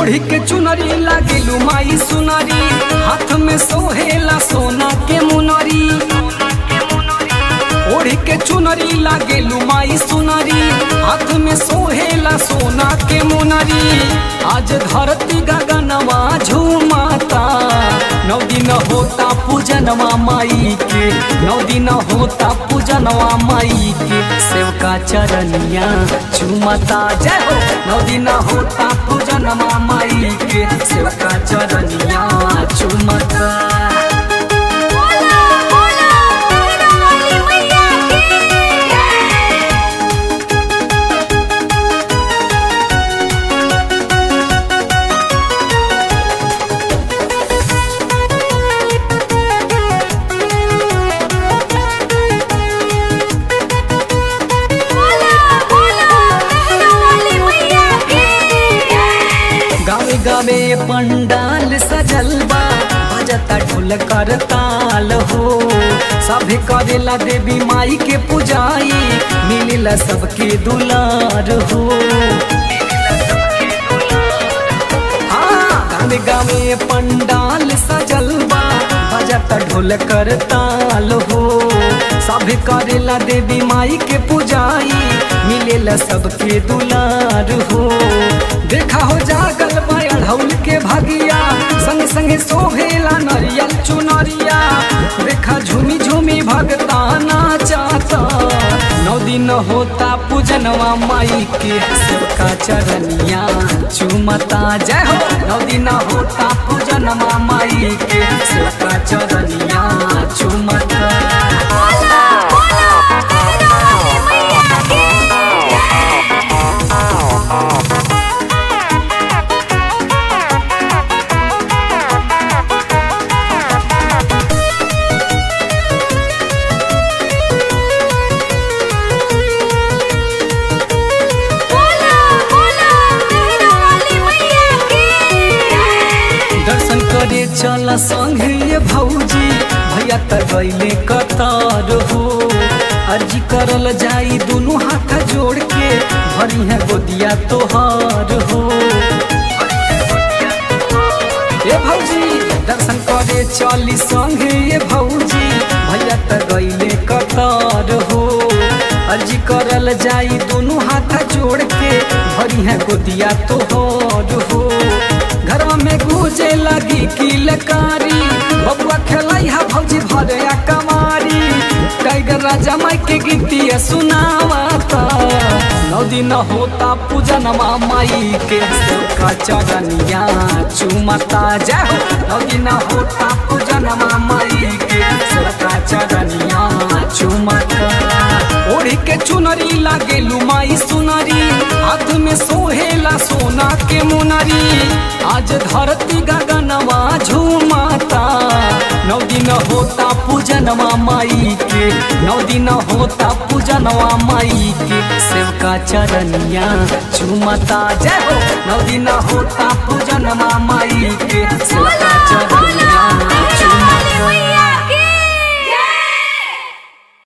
ओढ़ी के चुनरी लागेलू माई सुनरी हाथ में सोहेला सोना के मुनरी ओढ़ी के चुनरी लागेलू माई सुनरी हाथ में सोहेला सोना के मुनरी आज धरती गगनवा झूमाता नौ दिन होता पूजनवा माई के नौ दिन होता पूजनवा माई के सेवका चरनिया झूमता जय हो नौ दिन होता पूजनवा माई के सेवका चरनिया झूमता बोला बोला मेरा वाली मैया की बोला बोला मेरा वाली मैया की गावे गावे पंडाल सजल बा बजता ढोल कर ताल हो सभे करेला देवी माई के पुजाई मिलेला सबके दुलार हो हाँ, गावे गावे पंडाल सजल बा बजता ढोल कर ताल हो सभे करेला देवी माई के पुजाई मिलेला सबके दुलार हो देखा हो जागल माया ढौल के भगिया संग संग सोहेला नरियल चुनरिया देखा झूमी झूमी भगता नाचाता नौ दिन होता पूजनवा माई के सबका चरनिया चुमता जय हो नौ दिन होता पूजनवा माई के सबका चरनिया चुमता बोला बोला मेरा वाली मैया की बोला बोला मेरा वाली मैया की दर्शन करे चल संग ये भौजी भैया त गईले कतार हो अर्जी करल जाई दुनू हाथ जोड़ के भरी है गोदिया तोहार हो ए भौजी दर्शन करे चली संग ये भौजी भैया त गईले कतार हो अर्जी करल जाई दुनू हाथ जोड़ के भरी है गोदिया तोहार हो घरवा में गूंजे लगी किलकारी बबुआ खेलाई हा भौजी भरे आ कमारी टाइगर राजा माई के गीतिया सुनावाता नौ दिन होता पूजनमा माई के सबका चरनिया चुमता जय हो नौ दिन होता पूजनमा माई के सबका चरनिया चुमता ओढ़ी के चुनरी लागेलू माई सुनरी हाथ में सोहेला सोना के मुनरी आज धरती गगनवा झूमाता नौ दिन होता पूजनवा माई के नौ दिन होता पूजनवा माई के सेवका चरनिया झूमता जय हो नौ दिन होता पूजनवा माई के सेवका